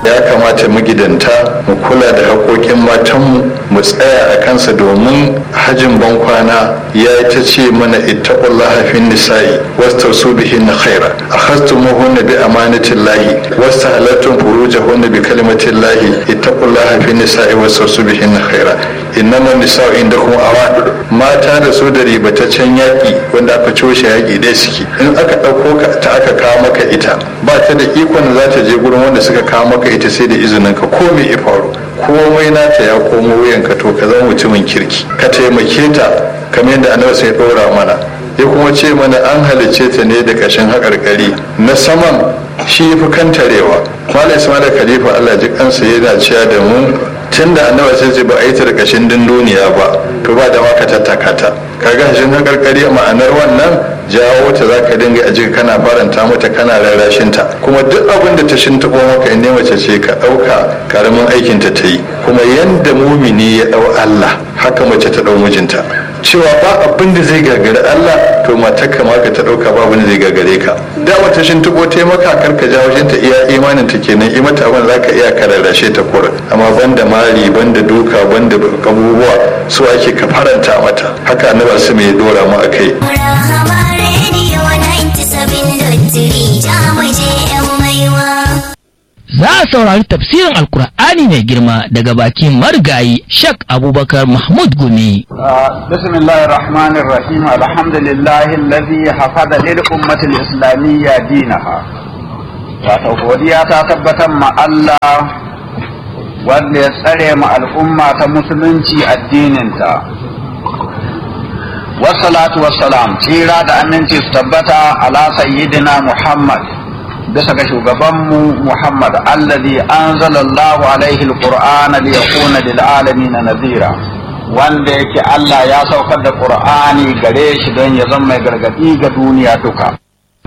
ya kamata magidanta mu kula da haƙoƙin matanmu mu tsaya a kansa domin hajin bankwana ya ta ce mana ittaqullaha fin nisa'i wastausu bihin khaira akhastumuhunna bi amanatillahi wastahalattum furujahunna bi kalimatillahi ittaqullaha fin nisa'i wastausu bihin khaira innama nisa'u indakum awan mata da su da ribataccen yaƙi wanda aka coshe yaƙi ɗaya suke in aka ɗauko ka ta aka kawo maka ita ba ta da ikon za ta je gurin wanda suka kawo maka ita sai da izinin ka ko me ya faru komai nata ya komo wuyanka to ka zama mutumin kirki ka taimake ta kamar yadda annabi sai ɗora mana ya kuma ce mana an halicce ta ne da ƙashin haƙarƙari na saman shi fi kantarewa malam ismail khalifa allah ji kansa yana cewa da mu tun da annabi sai ce ba a yi ta da ƙashin dunduniya ba to ba da maka tattaka ta kaga hashin haƙarƙari ma'anar wannan jawo ta za ka dinga aji kana faranta mata kana rarrashin ta kuma duk abin da ta shintaɓo maka in mace ce ka ɗauka karamin aikin ta ta yi kuma yanda mumini ya ɗau Allah haka mace ta ɗau mijinta cewa ba abin da zai gagari Allah to matar ka ma ka ta ɗauka ba abin da zai gagare ka da wata shintaɓo ta maka kar ka jawo ta iya imanin ta kenan i mata abin za ka iya ka rarrashe ta kura amma banda mari banda duka banda abubuwa su ake ka faranta mata haka annabi su mai dora mu akai Za a saurari tafsirin Alkur'ani mai girma daga bakin marigayi Shek Abubakar Mahmud Gumi. بسم الله الرحمن الرحيم الحمد لله الذي حفظ للأمة الإسلامية دينها wato godiya ta tabbatar ma Allah wanda ya tsare ma al'umma ta musulunci addininta wassalatu wassalam tsira da aminci su tabbata ala sayyidina Muhammad bisa ga shugabanmu Muhammad alladhi anzala Allahu alaihi alqur'ana liyakuna lil alamin nadhira wanda yake Allah ya saukar da Qur'ani gare shi don ya zama mai gargadi ga duniya duka